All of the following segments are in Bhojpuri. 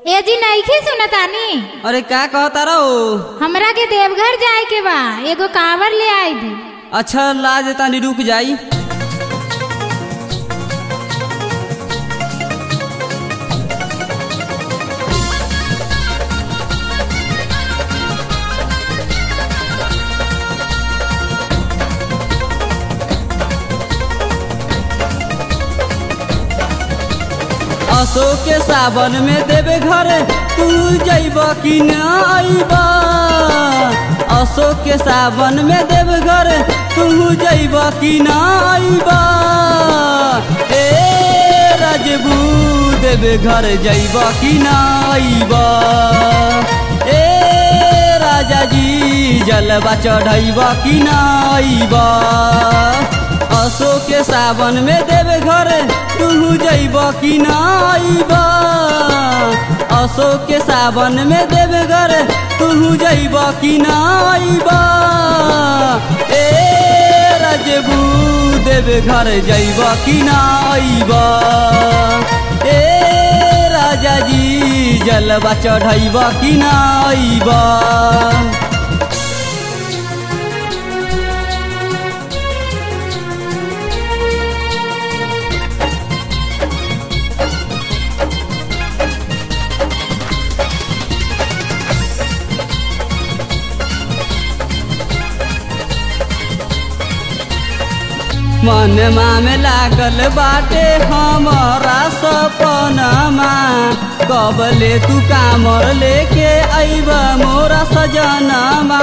ए जी नईखे सुनतानी अरे का कहता रहो हमरा के देवघर जाए के बा एगो कांवर ले आई दी अच्छा लाज तानी रुक जाई अशोक के सावन में देवे घर तू जैब कि न अइब अशोक के सावन में देवे घर तू जैब कि न अइब ए राजबू देवे घर जैब कि न अइब ए राजा जी जलवा चढ़ैब कि न अइब अशोक के सावन में देवे घर तू जैब कि न अइब अशोक के सावन में देवे घर तू जैब कि न अइब ए राजबू देवे घर जैब कि न अइब ए राजा जी जलवा चढ़ैब कि न अइब मनमा में लागल बाटे हमारा सपनमा कबले तू कामर लेके अइब मोरा सजनमा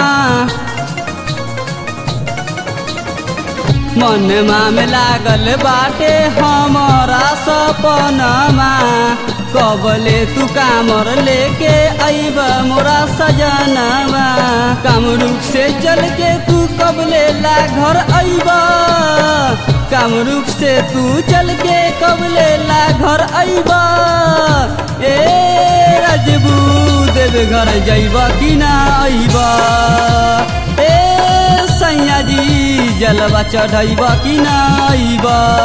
मनमा में लागल बाटे हमारा सपनमा कबले तू कामर लेके अइब मोरा सजनवा कामरूप से चल के तू कबले ला घर अइब कामरूप से तू चल के कबले ला घर अइब ए राजबू देव घर जइब कि ना अइब ए सैया जी जलवा चढ़ैब कि ना अइब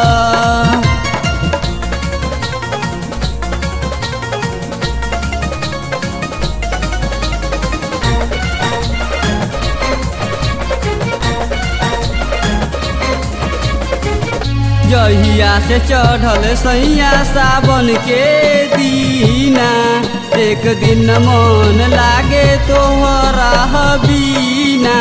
जहिया से चढ़ल सैया सावन के दीना एक दिन मन लागे तोहरा बीना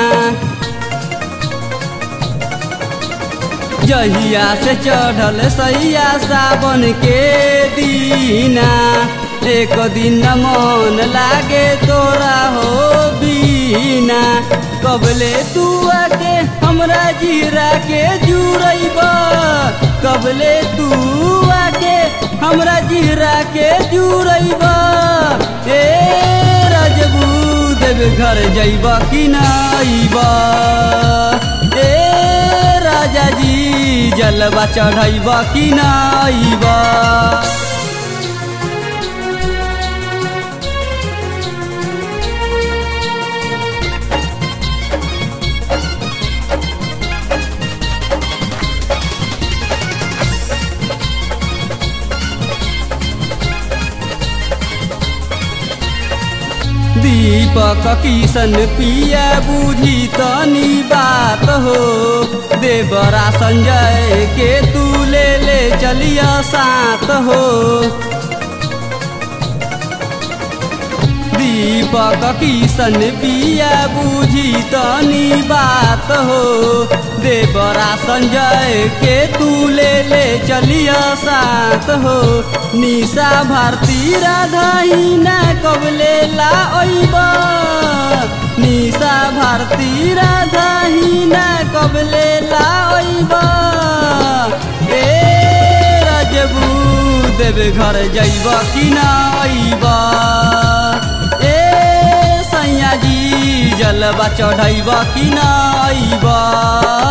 जहिया से चढ़ल सैया सावन के दीना एक दिन मन लागे तोरा हो बीना कबले तू आके हमरा जीरा के जुड़ैब कबले तू आके हमरा जीरा के जुड़ैब ए राजबू देव घर जइब कि नाइब ए राजा जी जलवा चढ़ैब कि नाइब दीपक किशन पिया बुझी तनी बात हो देवरा संजय के तू ले ले चलिया साथ हो दीपक किशन पिया बुझी तनी बात हो देवरा संजय के तू ले ले चलिया साथ हो निशा भारती राधा ना कबले ला ओइब निशा भारती राधा ना कबले ला ओइब ए राजबू देव घर जइब कि ना अइब ए सैया जी जलवा चढ़ैब कि ना अइब